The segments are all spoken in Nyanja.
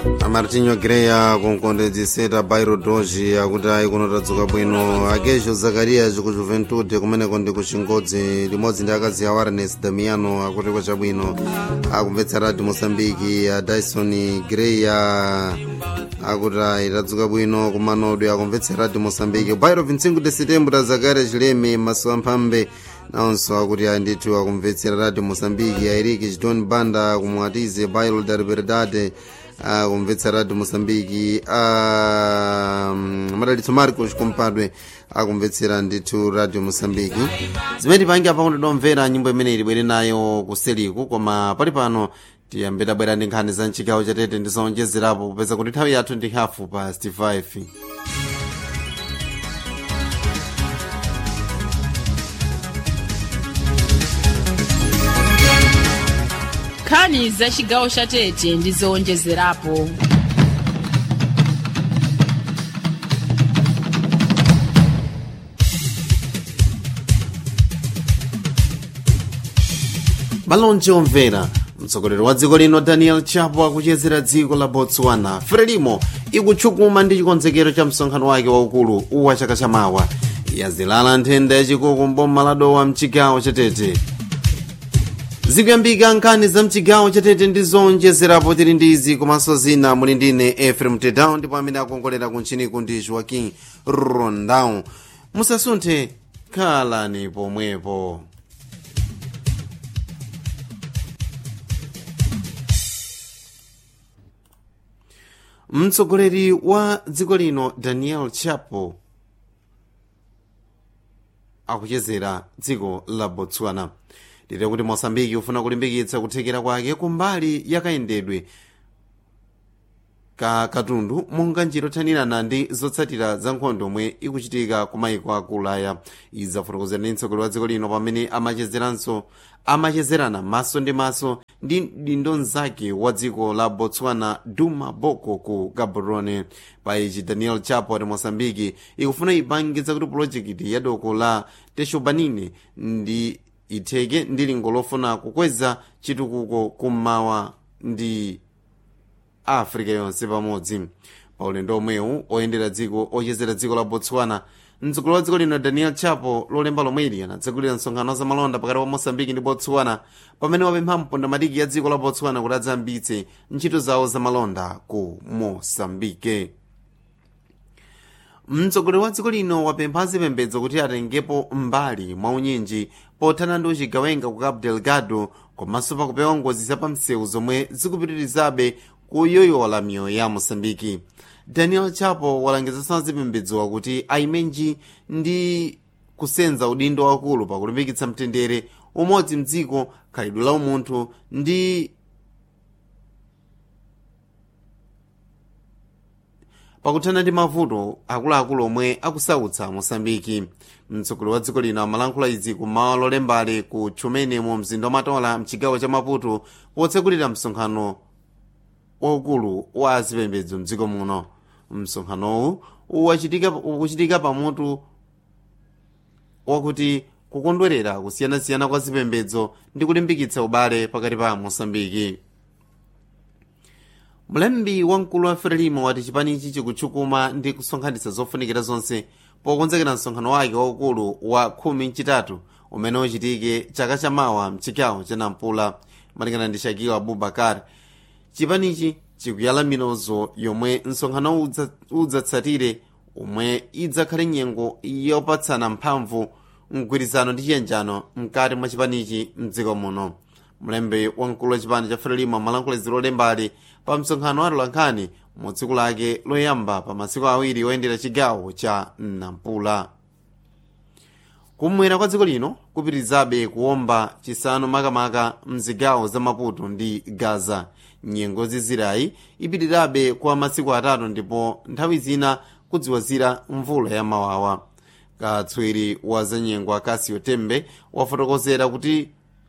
amartinho greya kunkondedziseta bairo doji akuti ayi kunotadzuka bwino akezho zakarias ku juventude kumeneko ndi ku chingodzi limodzi ndi akazi a warnes damiano akuti kwachabwino akumvetsa radio mosambiki a dyson greya akuti ayi tadzuka bwino kumanodwe akumvetsa radio mosambiki bairo 25 de setembro zakarias chileme masuwa mphambe nawonso akuti ayi ndithu akumvetsera radio mosambiki airiki chidon banda kumwatize bairo da liberdade akumvetsa radio mosambiki madalitso marcos kumpadwe akumvetsera ndithu radio mosambiki zimene pangi apa kundidomvera nyimbo imene ilibwere nayo kuseliku koma pali pano tiyambe tabwera ndi nkhani za mchigawo chatete ndizonjezerapo kupeza kuti nthawi yathu ndi hafu pa 65 nkhani za chigawo cha tete ndi zowonjezerapo malonje omvera mtsogoleri wa dziko lino daniel chapo akuchezera dziko la botswana frelimo ikutchukuma ndi chikonzekero cha msonkhano wake waukulu wa chaka chamawa yazilala nthenda yachikuku mboma ladowa mchigawo chatete zikuyambika nkhani za mchigawo chatete ndi zonjezerapo tili ndi izi komanso zina muli ndine efrem tedown ndipo amene akongolera kuntchiniku ndi joaquin rondão musasunthe khalani pomwepo mtsogoleri wa dziko lino daniel chapo akuchezera dziko la botswana lero kuti mosambiki ufuna kulimbikitsa kuthekera kwake kumbali yakayendedwe ka katundu monga njira yothanirana ndi zotsatira za nkhondo omwe ikuchitika ku mayiko aku ulaya izafotokozera ndi mtsogoleri wa dziko lino pamene amachezeranso amachezerana maso ndi maso ndi dindo mnzake wa dziko la botswana duma boko ku gaborone pa ichi daniel chapo ati mosambiki ikufuna ipangitsa kuti pulojekiti ya doko la teshobanine ndi itheke ndi lingo lofuna kukweza chitukuko kummawa ndi africa yonse pamodzi pa ulendo omwewu oyendera dziko ochezera dziko la botswana mtsogoleri wa dziko lino daniel chapo lolemba lomweli anatsekulira msonkhano za malonda pakati pa mosambiki ndi botswana pamene wapempha mpondamatiki ya dziko la botswana kuti adzayambitse ntchito zawo za malonda ku mosambike mtsogoleri wa dziko lino wapempha azipembedzo kuti atengepo mbali mwa unyinji pothana ndi uchigawenga ku cabo delgado komanso pakupewa ngozi zapamsewu zomwe zikupitirizabe kuyoyola miyoyo ya mosambiki daniel chapo walangizanso azipembedzowa kuti aimenji ndi kusenza udindo wakulu pakulimbikitsa mtendere umodzi mdziko khalidwe la umunthu ndi pakuthana ndi mavuto akuluakulu omwe akusautsa mosambiki mtsogoleri wa dziko lino amalankhula izi kumawa lolembale ku chumene mu mzinda wamatola mchigawo cha maputo potsekulira msonkhano waukulu wa azipembedzo mdziko muno msonkhanowu ukuchitika pamutu wakuti kukondwerera kusiyanasiyana kwa zipembedzo ndi kulimbikitsa ubale pakati pa mosambiki mlembi wamkulu wa frelimo wati chipanichi chikutchukuma ndi kusonkhanitsa zofunikira zonse pokonzekera msonkhano wake waukulu wa khumi mchitatu umene uchitike chaka chamawa mchigawo cha nampula malingana ndi shakiwa abubakar chipanichi chikuyala minozo yomwe msonkhano udzatsatire omwe idzakhale nyengo yopatsana mphamvu mgwirizano ndi chiyanjano mkati mwa chipanichi mdziko muno mlembi wamkulu wa chipani cha frelimo amalankhula lolembali pa msonkhano wa atolankhani mu tsiku lake loyamba pa masiku awiri oyendera chigawo cha nampula kumwera kwa dziko lino kupitirizabe kuwomba chisanu makamaka mzigawo za maputo ndi gaza nyengo zizirayi ipitirirabe kwa masiku atatu ndipo nthawi zina kudziwazira mvula ya mawawa katswiri wa za nyengo akasio tembe wafotokozera kuti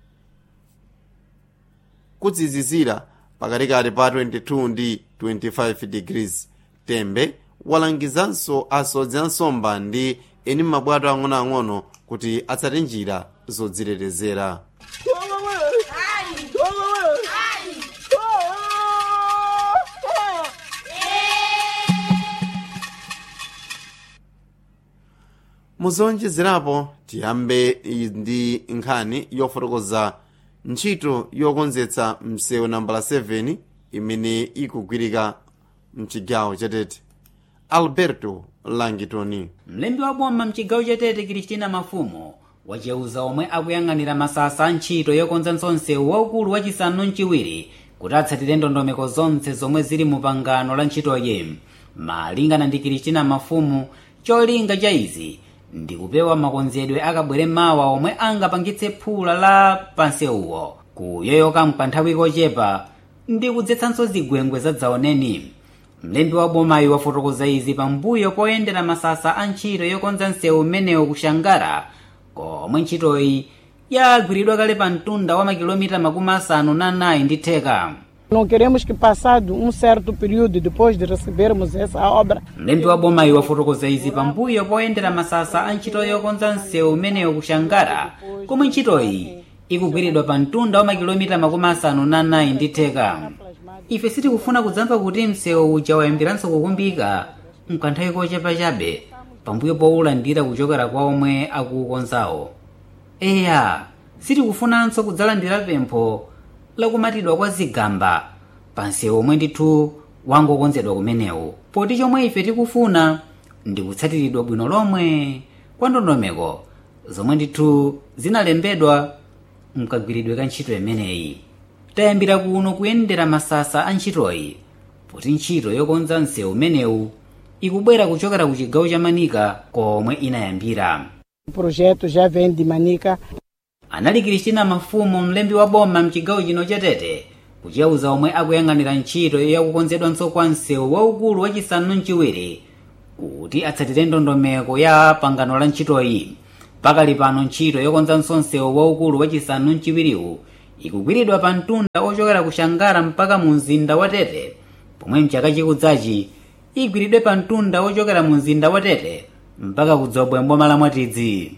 kudzizizira pakatikati pa 22 ndi 25 degrees tembe walangizanso asodzi ansomba ndi eni mabwato ang'onoang'ono kuti atsate njira zodzitetezera muzonjezerapo tiyambe ndi nkhani yofotokoza ntchito yokonzetsa msewu nambala 7 imene ikugwirika mchigawo chatete alberto langitoni mlembi wa boma mchigawo chatete kristina mafumo wacheuza omwe akuyang'anira masasa a ntchito yokonza msewu waukulu wachisanu mchiwiri kuti atsatire ndondomeko zonse zomwe zili mu pangano la ntchitoyi malingana ndi kristina mafumu cholinga cha izi ndi kupewa makonzedwe akabwere mawa omwe angapangitse phula la pansewuwo kuyoyoka mkanthawi kochepa ndi kudzetsanso zigwengwe zadzaoneni mlembi wa bomayi wafotokoza izi pambuyo poyendera masasa a ntchito yokonza msewu umenewu kushangara komwe ntchitoyi yagwiridwa kale pa mtunda wa makilomita makumi asanu na anayi ndi theka Não queremos que passado um certo período depois de recebermos essa obra mlembi wa bomayi wafotokoza izi pambuyo poyendera masasa a ntchito yokonza msewu umenewu kushangara komwe ntchitoyi ikugwiridwa pa mtunda wa makilomita makumi asanu na anayi ndi theka ife sitikufuna kudzamva kuti msewu uja wayambiranso kukumbika mkanthawi kochepa chabe pambuyo powulandira kuchokera kwa omwe akuukonzawo eya sitikufunanso kudzalandira pempho lakumatidwa kwa zigamba pa msewu omwe ndithu wangokonzedwa kumenewu poti chomwe ife tikufuna ndi kutsatiridwa bwino lomwe kwa ndondomeko zomwe ndithu zinalembedwa mkagwiridwe ka ntchito imeneyi tayambira kuno kuyendera masasa a ntchitoyi poti ntchito yokonza msewu umenewu ikubwera kuchokera ku chigawo cha manika komwe inayambira o projeto já vem de Manica anali kristina mafumu mlembi wa boma mchigawo chino chatete kucheuza omwe akuyang'anira ntchito yakukonzedwanso kwa msewu waukulu wachisanu mchiwiri kuti atsatire ndondomeko ya pangano la ntchitoyi pakali pano ntchito yokonzanso msewu waukulu wachisanu mchiwiriwu ikugwiridwa pa mtunda ochokera ku shangara mpaka mu mzinda wa tete pomwe mchaka chikudzachi igwiridwe pa mtunda ochokera mu mzinda wa tete mpaka kudzobwe mboma la mwatidzi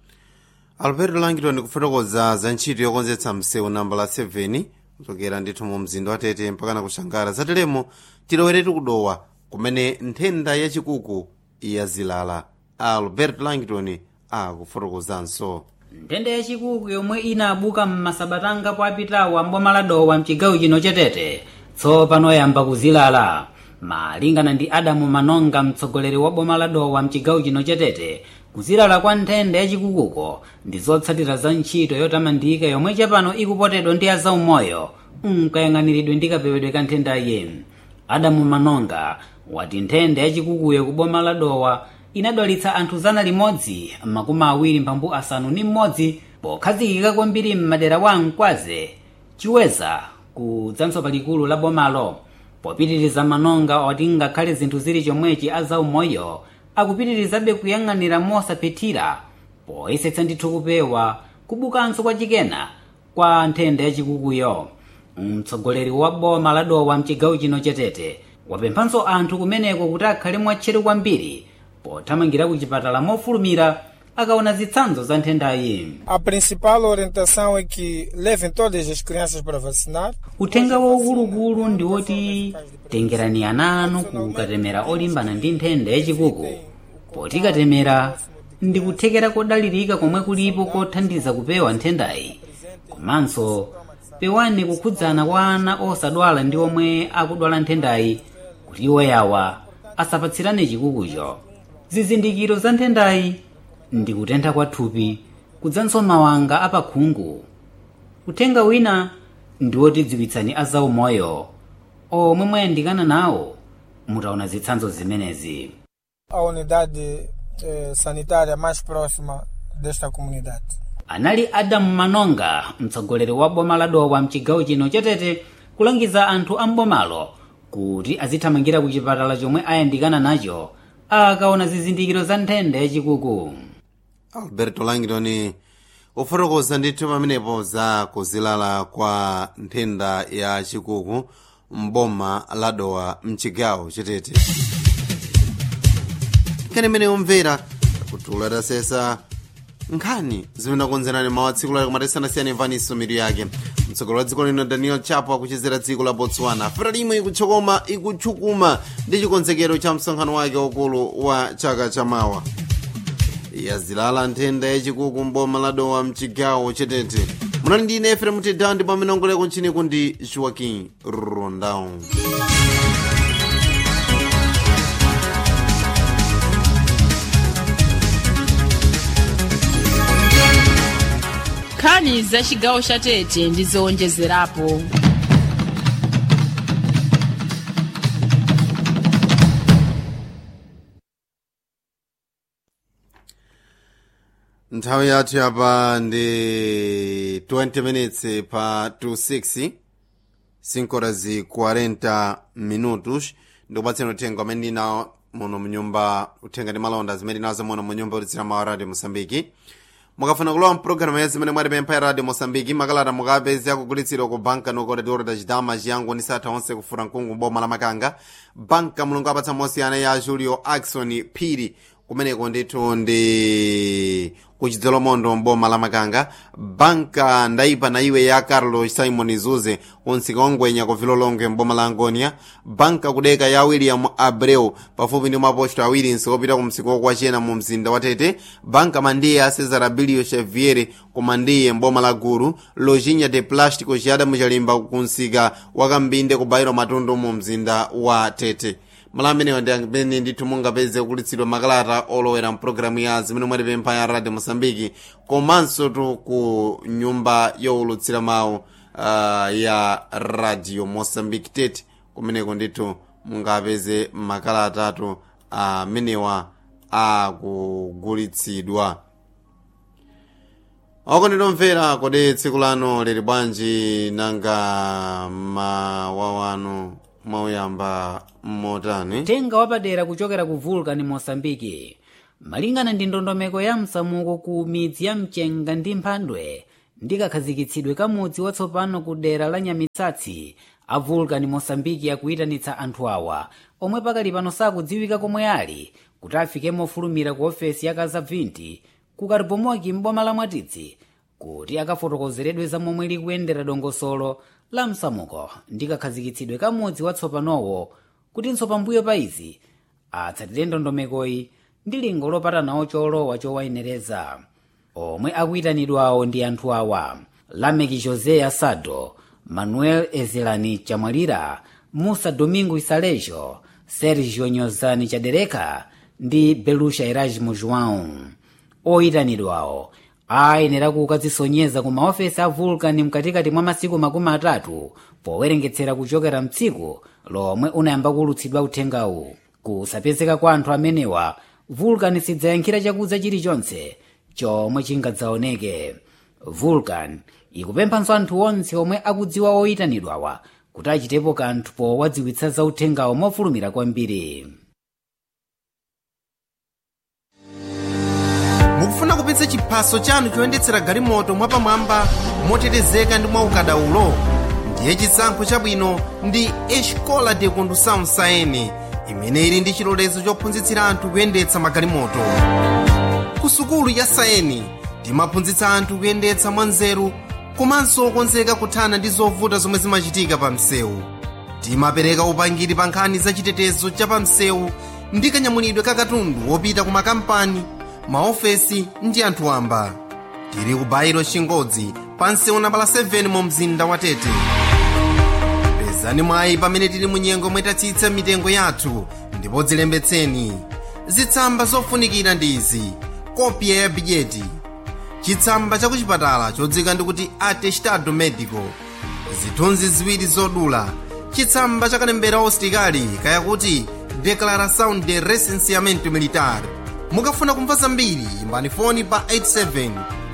alberto langitoni kufotokoza za ntchito yokonzetsa msewu nambala 7 kuchokera ndithu mu mzinda wa tete mpakana kushangara zateremo tiloweretu kudowa kumene nthenda yachikuku yazilala alberto langitoni akufotokozanso nthenda yachikuku yomwe inabuka m'masabatanga apitawo amboma la dowa mchigawo chino chatete tsopano yamba kuzilala malingana ndi adamu manonga mtsogoleri wa boma la dowa mchigawo chino chatete kuzilala kwa nthenda yachikukuko ndi zotsatira za ntchito yotamandika yomwe chapano ikupotedwa ndi azaumoyo nkayang'aniridwe ndi kapewedwe ka nthendayi adamu manonga wati nthenda yachikukuyo ku boma la dowa inadwalitsa anthu zana limodzi makumi awiri mphambu asanu ndi mmodzi pokhazikika kwambiri m'madera wa mkwaze chiweza kudzanso palikulu la bomalo popitiriza manonga oti ngakhale zinthu zili chomwechi azaumoyo akupitirizabe kuyang'anira mosaphethira poyesetsa ndithu kupewa kubukanso kwa chikena kwa nthenda yachikukuyo mtsogoleri wa boma la dowa mchigawo chino chatete wapemphanso anthu kumeneko kuti akhale mwatcheru kwambiri pothamangira ku chipatala mofulumira akaona zitsanzo za nthendayi A principal orientação é que levem todas as crianças para vacinar. uthenga waukuluukulu ndi woti tengerani ana anu kukatemera olimbana ndi nthenda yachikuku poti katemera ndi kuthekera kodalirika komwe kulipo kothandiza kupewa nthendayi komanso pewani kukhudzana kwa ana osadwala ndi omwe akudwala nthendayi kuti iwo yawa asapatsirane chikukucho zizindikiro za nthendayi ndi kutentha kwa thupi kudzanso mawanga apakhungu uthenga wina ndi wotidziwitsani azaumoyo omwe mwayandikana nawo mutaona zitsanzo zimenezi A unidade eh, sanitária mais próxima desta comunidade. anali adamu manonga mtsogoleri wa boma la dowa mchigawo chino chatete kulangiza anthu a mbomalo kuti azithamangira ku chipatala chomwe ayandikana nacho akaona zizindikiro za nthenda yachikuku alberto langitoni ufotokoza ndithu pamenepo za kuzilala kwa nthenda ya chikuku mboma la dowa mchigawo chatete nkhani imene yomvera kuti ulatasesa nkhani zimene akonzerani mawu atsiku lake kumatesanasiyana imvaniso mitu yake mtsogoleri wa dziko lino daniel chapo akuchezera dziko la botswana frelimo ikutchokoma ikutchukuma ndi chikonzekero cha msonkhano wake waukulu wa chaka chamawa yazilala nthenda yachikuku mboma la dowa mchigawo chetete munali ndi ine efrem tedown ndipo amene ongoleko ntchini kundi joaquin rondão nkhani za chigawo cha tete ndi zowonjezerapo nthawi yathu yapa ndi 20 minutes pa 26 5 horas e 40 minutos ndikupatseni uthenga amene ndinawo muno mnyumba uthenga ndi malonda zimene ndinazo muno munyumba ulitsira mawa radio mosambiki mukafuna kulowa mpulogalamu ya zimene mwatipempha ya radio mosambiki makalata mukapezi akugulitsidwa ku banka nokodatioro da chidama chiyango ndi satha onse kufura mkungu boma la makanga banka mulungu apatsa mosiyana ya julio axon phiri kumeneko ndithu ndi kuchidzelo mondo mboma la makanga banka ndaipa na iwe ya carlos simon zuze unsika ongwenya ku vilolonge mboma la angonia banka kudeka ya william abreu pafupi ndi maposto awiri nsikopita ku msika wokwachena mu mzinda wa tete banka mandiye a cesar abilio xavier ku mandiye mboma la guru lojinha de plástico chiyadamu chalimba ku msika wa kambinde ku bairo matundu mu mzinda wa tete mala amenewa ndi amene ndithu mungapeze kulitsidwa makalata olowera mpulogalamu ya zimene mwatipempha ya radio mosambiki komanso tu ku nyumba yowulutsira mawu uh, ya radio mosambiki tete kumeneko ndithu mungapeze makalata atu amenewa akugulitsidwa oko nditomvera kodi tsiku lano lili bwanji nanga mawawano mwauyamba mmotani tenga wapadera kuchokera ku vulcan mosambiki malingana ndi ndondomeko ya msamuko ku midzi ya mchenga ndi mphandwe ndikakhazikitsidwe kamudzi watsopano ku dera la nyamitsatsi a vulcan mosambiki akuyitanitsa anthu awa omwe pakali pano sakudziwika komwe ali kuti afike mofulumira ku ofesi ya kazabvinti ku karibomoki mboma la mwatitsi kuti akafotokozeredwe za momwe likuyendera dongosolo la msamuko ndikakhazikitsidwe kamudzi watsopanowo kutinso pambuyo pa izi atsatire ndondomekoyi ndi lingo lopata nawo cholowa chowayenereza omwe akuyitanidwawo ndi anthu awa lameki josé asado manuel ezelani chamwalira musa domingo isalejo sergio nyozani chadereka ndi belusha erasmo joão oyitanidwawo ayenera kukadzisonyeza ku maofesi a vulcan mkatikati mwa masiku makumi atatu powerengetsera kuchokera mtsiku lomwe unayamba kulutsidwa uthengawu kusapezeka kwa anthu amenewa vulcan sidzayankhira chakudza chilichonse chomwe chingadzaoneke vulcan ikupemphanso anthu onse omwe akudziwa oyitanidwawa kuti achitepo kanthu powadziwitsa za uthengawo mofulumira kwambiri mukufuna kupitsa chiphaso chanu choyendetsera galimoto mwapamwamba motetezeka ndi mwaukadaulo ndiye chisankho chabwino ndi escola de condução saene imene ili ndi chilolezo chophunzitsira anthu kuyendetsa magalimoto ku sukulu ya saeni timaphunzitsa anthu kuyendetsa mwanzeru komanso okonzeka kuthana ndi zovuta zomwe zimachitika pa msewu timapereka upangiri pa nkhani za chitetezo cha pa msewu ndi kanyamulidwe ka katundu wopita ku makampani maofesi ndi anthu wamba tili ku bairo chingodzi pa msewu nambala 7 mu mzinda wa tete pezani mwayi pamene tili mu nyengo mwetatsitsa mitengo yathu ndipo dzilembetseni zitsamba zofunikira ndi izi kopya ya bidyeti chitsamba cha kuchipatala chodzika ndikuti atestado medico zithunzi ziwiri zodula chitsamba cha kalembera ositikali kayakuti declaração de recenseamento militar mukafuna kumva zambiri imbani foni pa 87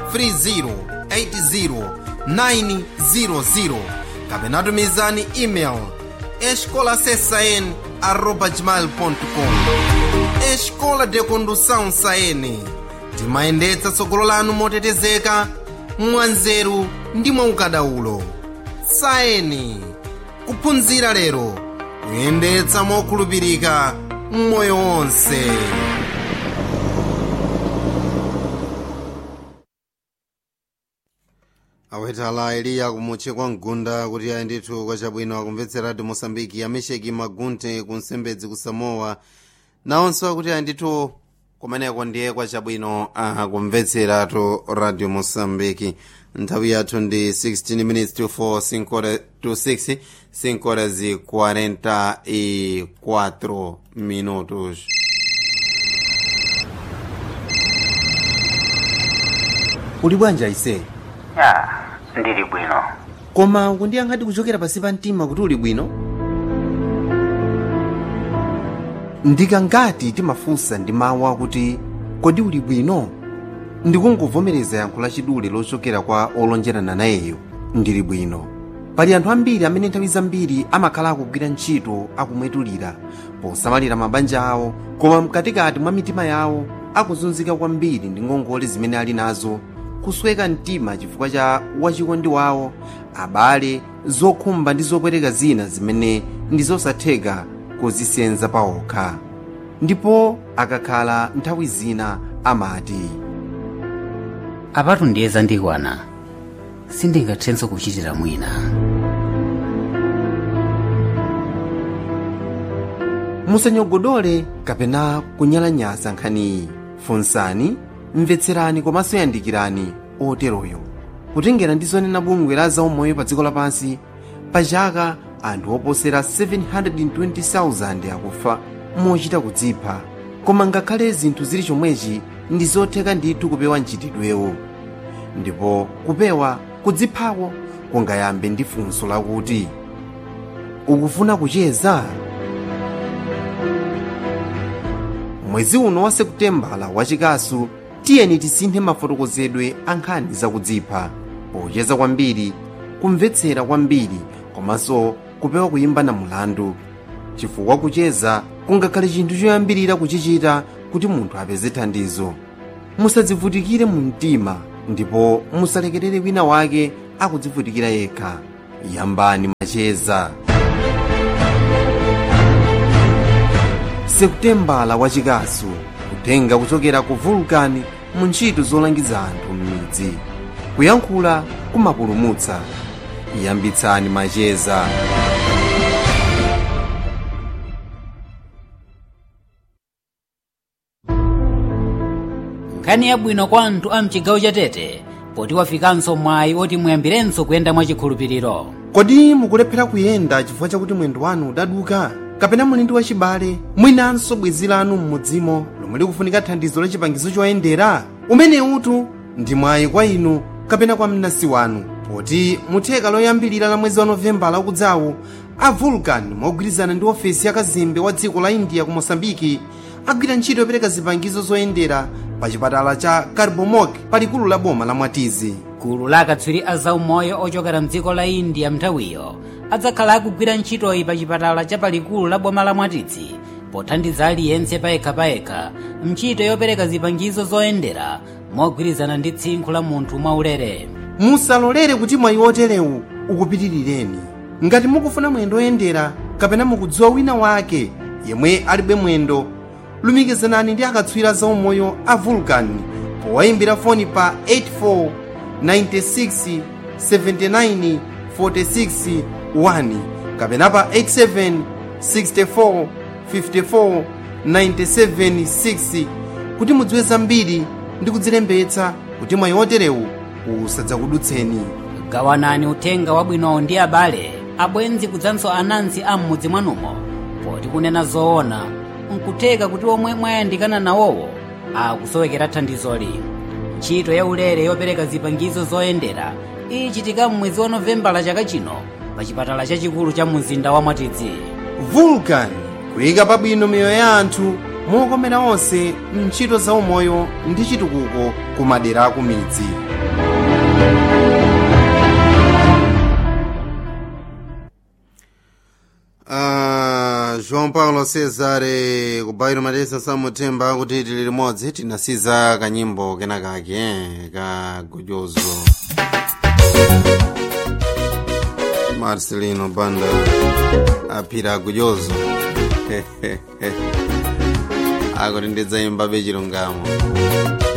30 80 900 kapena tumizani email escolasesn arroba gmail.com escola de condução saene timayendetsa tsogolo lanu motetezeka mwanzeru ndi mwaukadaulo saeni kuphunzira lero kuyendetsa mokhulupirika mmoyo wonse awetala eliya kumutche kwa mgunda kuti ayi ndithu kwachabwino akumvetsera radio mosambiki amesheki magunte kunsembedzi ku samoa nawonso akuti ayi ndithu kumeneko ndiye kwachabwino akumvetseratu radio mosambiki nthawi yathu ndi 16 minutes to 4 5 to 6 5 horas e 44 minutos uli bwanja ise ya ndili bwino koma kundiyankhadi kuchokera pasi pa mtima kuti uli bwino ndikangati timafunsa ndi mawu akuti kodi uli bwino ndikungovomereza yankho lachidule lochokera kwa olonjerana nayeyo ndili bwino pali anthu ambiri amene nthawi zambiri amakhala akugwira ntchito akumwetulira posamalira mabanja awo koma mkatikati mwa mitima yawo akuzunzika kwambiri ndi ngongole zimene ali nazo kusweka mtima chifukwa cha wachikondi wawo abale zokhumba ndi zopweteka zina zimene ndi zosatheka kuzisenza paokha ndipo akakhala nthawi zina amati apatu ndiye zandikwana sindingathenso kuchitira mwina musanyogodole kapena kunyalanyaza nkhaniyi funsani mvetserani komanso yandikirani oteroyo kutengera ndi zonena bungwe la zaumoyo pa dziko lapansi pa chaka anthu oposera 720,000 akufa mochita kudzipha koma ngakhale zinthu zili chomwechi ndi zotheka ndithu kupewa mchitidwewo ndipo kupewa kudziphako kungayambe ndi funso lakuti ukufuna kucheza mwezi uno wa sekutembala wachikasu tiyeni tisinthe mafotokozedwe a nkhani zakudzipha pocheza kwambiri kumvetsera kwambiri komanso kupewa kuyimba na mulandu chifukwa kucheza kungakhale chinthu choyambirira kuchichita kuti munthu apeze thandizo musadzivutikire mu mtima ndipo musalekerere wina wake akudzivutikira yekha yambani macheza sekutembala wachikasu kutenga kuchokera ku vulkani mu ntchito zolangiza anthu m'midzi kuyankhula kumapulumutsa yambitsani macheza nkhani yabwino kwa anthu a mchigawo cha tete poti wafikanso mwayi oti muyambirenso kuyenda mwachikhulupiriro kodi mukulephera kuyenda chifukwa chakuti mwendo wanu udaduka kapena muli ndi wachibale mwinanso bwenzi lanu m'mudzimo lomwe likufunika thandizo la chipangizo choyendera umene utu ndi mwayi kwa inu kapena kwa mnansi wanu poti mutheka loyambirira la mwezi wa novembala ukudzawu a vulcan mogwirizana ndi ofesi ya kazembe wa dziko la india ku mosambiki agwira ntchito yopereka zipangizo zoyendera pa chipatala cha carbomok palikulu la boma la mwatizi gulu la akatswiri a zaumoyo ochokera mdziko la india mnthawiyo adzakhala akugwira ntchitoyi pa chipatala cha palikulu la boma la mwatizi pothandiza aliyense payekhapayekha ntchito yopereka zipangizo zoyendera mogwirizana ndi tsinkhu la munthu mwaulere musalolere kuti mwayi oterewu ukupitirireni ngati mukufuna mwendo oyendera kapena mukudziwa wina wake yemwe alibe mwendo lumikizanani ndi akatswiri zaumoyo a vulcan powayimbira foni pa 84 96 79 46 1 kapena pa 87 64 54 97 6 kuti mudziwe zambiri ndi kudzilembetsa kuti mwayi oterewu usadzakudutseni gawanani uthenga wabwinowo ndi abale abwenzi kudzanso anansi a m'mudzi mwanumo poti kunena zoona nkutheka kuti omwe mwayandikana nawowo akusowekera thandizoli ntchito ya ulere yopereka zipangizo zoyendera ichitika m'mwezi wa novembala chaka chino pa chipatala chachikulu cha mzinda wa mwatidzi vulcan kuyika pabwino miyoyo ya anthu mokomera onse mntchito zaumoyo ndi chitukuko ku madera aku midzi Uh, joão paulo cesare kubairo matesa samuthemba akuti tili limodzi tinasiza kanyimbo kenakake eh, ka gojozo marcelino banda aphira gojozo akuti ndidzayimba be chilungamo